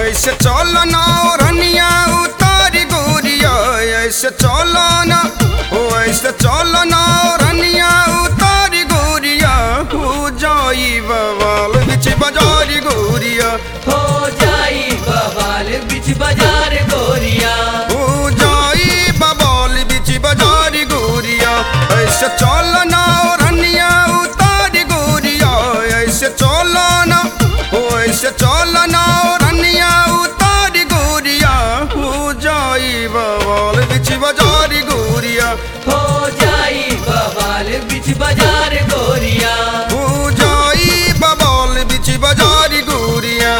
ऐसे चलो ना रनिया उतारी गोरिया ऐसे चलो ना ओ ऐसे चलो ना रनिया उतारी गोरिया हो जाई बवाल बिच बाजारी गोरिया हो जाई बवाल बिच बाजार गोरिया हो जाई बवाल बिच बाजारी गोरिया ऐसे चलो ना रनिया उतारी गोरिया ऐसे चलो ना ओ ऐसे चलो ना रनिया उतारी गोरिया हो जाई बवाल बिच बाजारी गोरिया हो जाई बवाल बिच बाजार गोरिया हो जाई बवाल बिच बाजारी गोरिया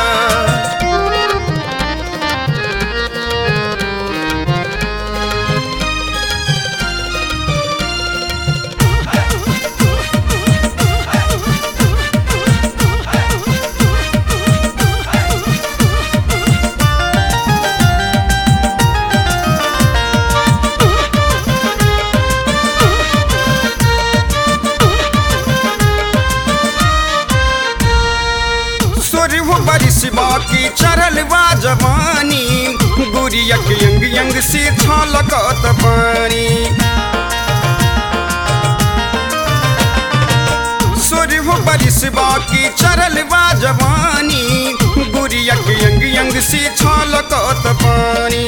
सुरह बरिस बाकी चरल बा जवानी गुरिया के यंग यंग से छलकत पानी सुरह बरिस बाकी चरल बा जवानी गुरिया के यंग यंग से छलकत पानी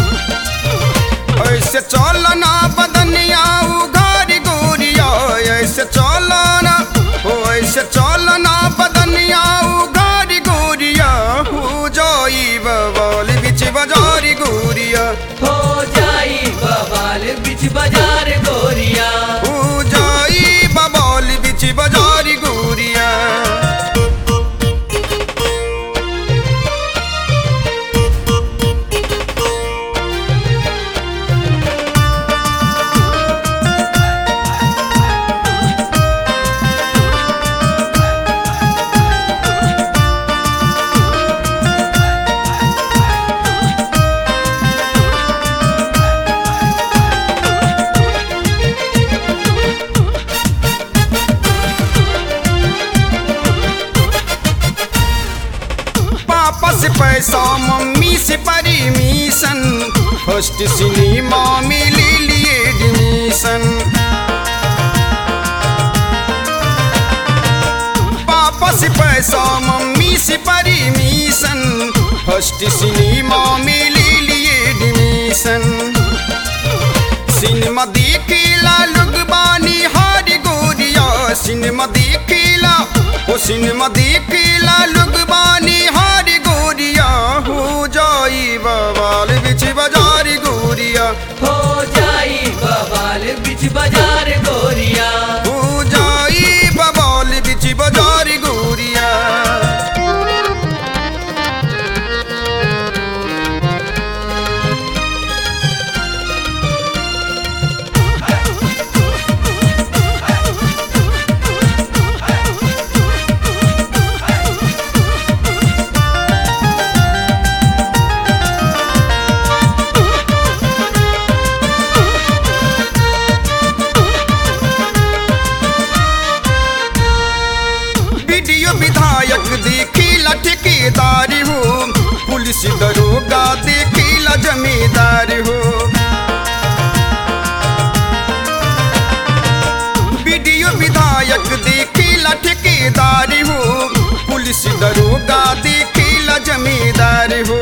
ऐसे चलना बदनिया उघारी गोरिया ऐसे चलना ओ ऐसे चलना बदनिया उघारी गोरिया हो जाई बवाल बिच बाजारी गोरिया हो जाई बवाल बिच बाजार गोरिया हो जाई बवाल बिच बाजारी गोरिया पापा से पैसा मम्मी से परमिशन फर्स्ट सिनेमा में ले लिए एडमिशन पापा से पैसा मम्मी से परमिशन फर्स्ट सिनेमा में ले लिए एडमिशन सिनेमा देखिला लोग बानी हारी गोरिया सिनेमा देखिला ओ सिनेमा देखिला लोग बानी हारी गोरिया हो जाई बवाल बिच बाजारी गोरिया हो जाई बवाल बिच बाजार गोरिया हो जाई बवाल बिच बाजारी गोरिया वीडियो विधायक देखिला ठेकेदारी हो पुलिस दरोगा देखिला जमींदार हो वीडियो विधायक देखिला ठेकेदारी हो पुलिस दरोगा देखिला जमींदार हो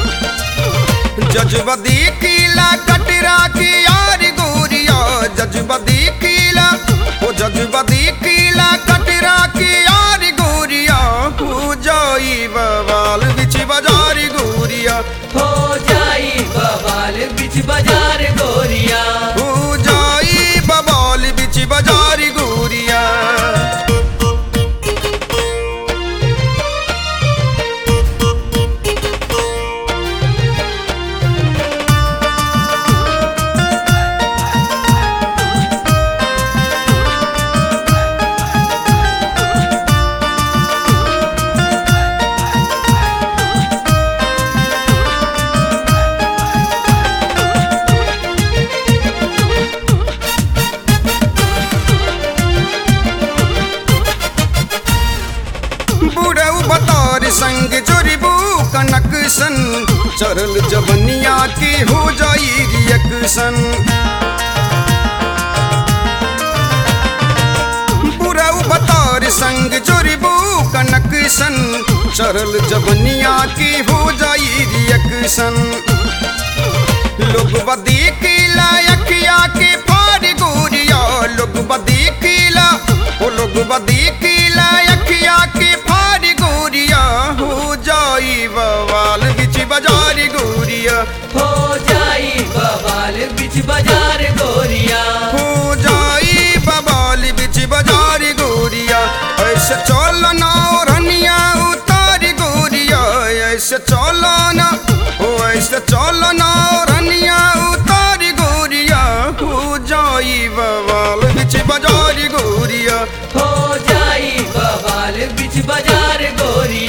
जजबा देखिला कटरा के यार गोरिया जजबा देखिला ओ जजबा देखिला कटरा के यार गोरिया हो जाई बवाल बिच बाजारी गोरिया हो जाई बवाल बिच बाजार गोरिया हो जाई बवाल बिच बाजारी गोरिया सन चढ़ल जवनिया के हो जाई रिएक्शन बुराऊ बतौर संग जोड़बू कनक सन चढ़ल जवनिया के हो जाई रिएक्शन लोग बदीकिला अखिया के फाड़ गोरिया लोग बदीकिला ओ लोग बदीकिला अखिया के फाड़ गोरिया हो जाई बवाल बिच बाजार गोरिया हो जाई बवाल बिच बाजार गोरिया हो जाई बवाल बिच बाजार गोरिया ऐसे चलना रनिया उतार गोरिया ऐसे चलना ओ ऐसे चलना रनिया उतार गोरिया हो जाई बवाल बिच बाजार गोरिया हो जाई बवाल बिच बाजार गोरिया